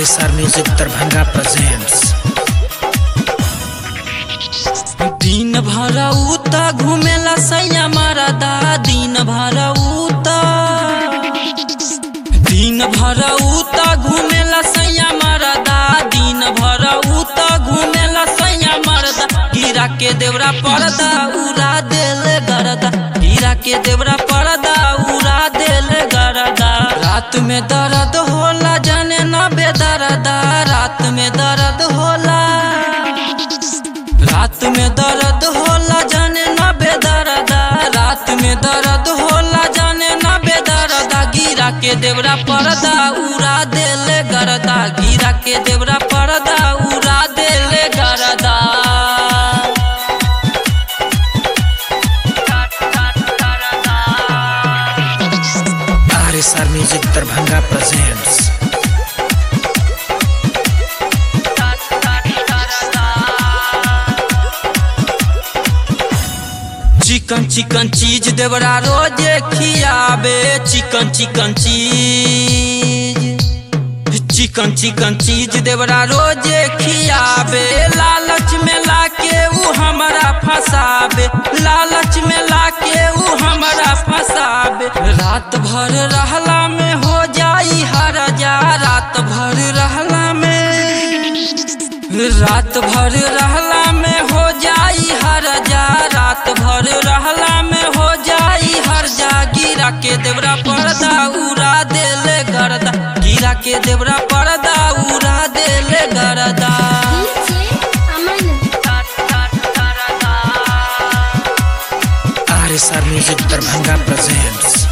RSR Music Darbhanga presents दिन भर उता घुमेला सैया मरदा दिन भर उता दिन भर उता घुमेला सैया मरदा दिन भर उता घुमेला सैया मरदा हीरा के देवरा पर्दा उड़ा देल गरदा हीरा के देवरा पर्दा उड़ा देल गरदा रात में दर्द होला जाने ना बेदर्दा रात में दर्द होला रात में दर्द होला जाने ना बेदर्दा रात में दर्द होला जाने ना बेदर्दा गिरा के देवरा पर्दा उड़ा देले गरदा गिरा के देवरा पर्दा उड़ा देले गरदा RSR Music Darbhanga presents चिकन चिकन चीज देवरा रोजे खियाबे चिकन चिकन चीज चिकन चिकन चीज देवरा रोजे खियाबे लालच में लाके ऊ हमारा फसाबे लालच में लाके ऊ हमारा फसाबे रात भर रहला में हो जाई हर जा रात भर रहला में रात भर रहला में हो जाई हर जा रात भर रहला में हो जाई हर जा गिरा के देवरा पर्दा उड़ा देले गरदा गिरा के देवरा पर्दा उड़ा देले गरदा RSR Music Darbhanga presents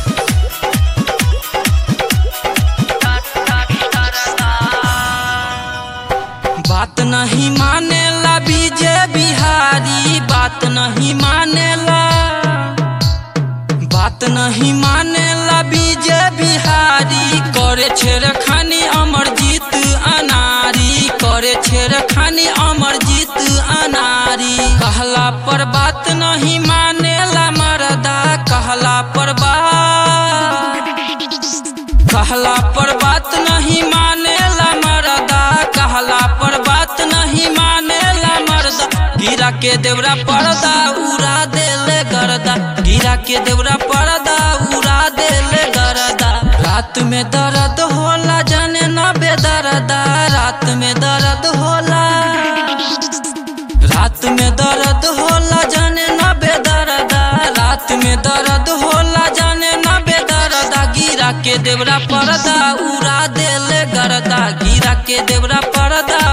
बात नहीं मानेला बीजे बिहारी बात नहीं मानेला बात नहीं मानेला बीजे बिहारी करे छेड़खानी अमरजीत अनारी करे छेड़खानी अमरजीत अनारी कहला पर बात नहीं मानेला मरदा कहला पर बात कहला पर बात नहीं मानेला मरदा कहला पर बात नहीं मानेला मरदा गिरा के देवरा पर्दा उड़ा देले गरदा गिरा के देवरा पर्दा उड़ा देले गरदा रात में दर्द होला जाने ना बेदर्दा रात में दर्द होला रात में दर्द होला जाने ना बेदर्दा रात में दर्द होला जाने ना बेदर्दा गिरा के देवरा पर्दा उड़ा देले गरदा गिरा के देवरा पर्दा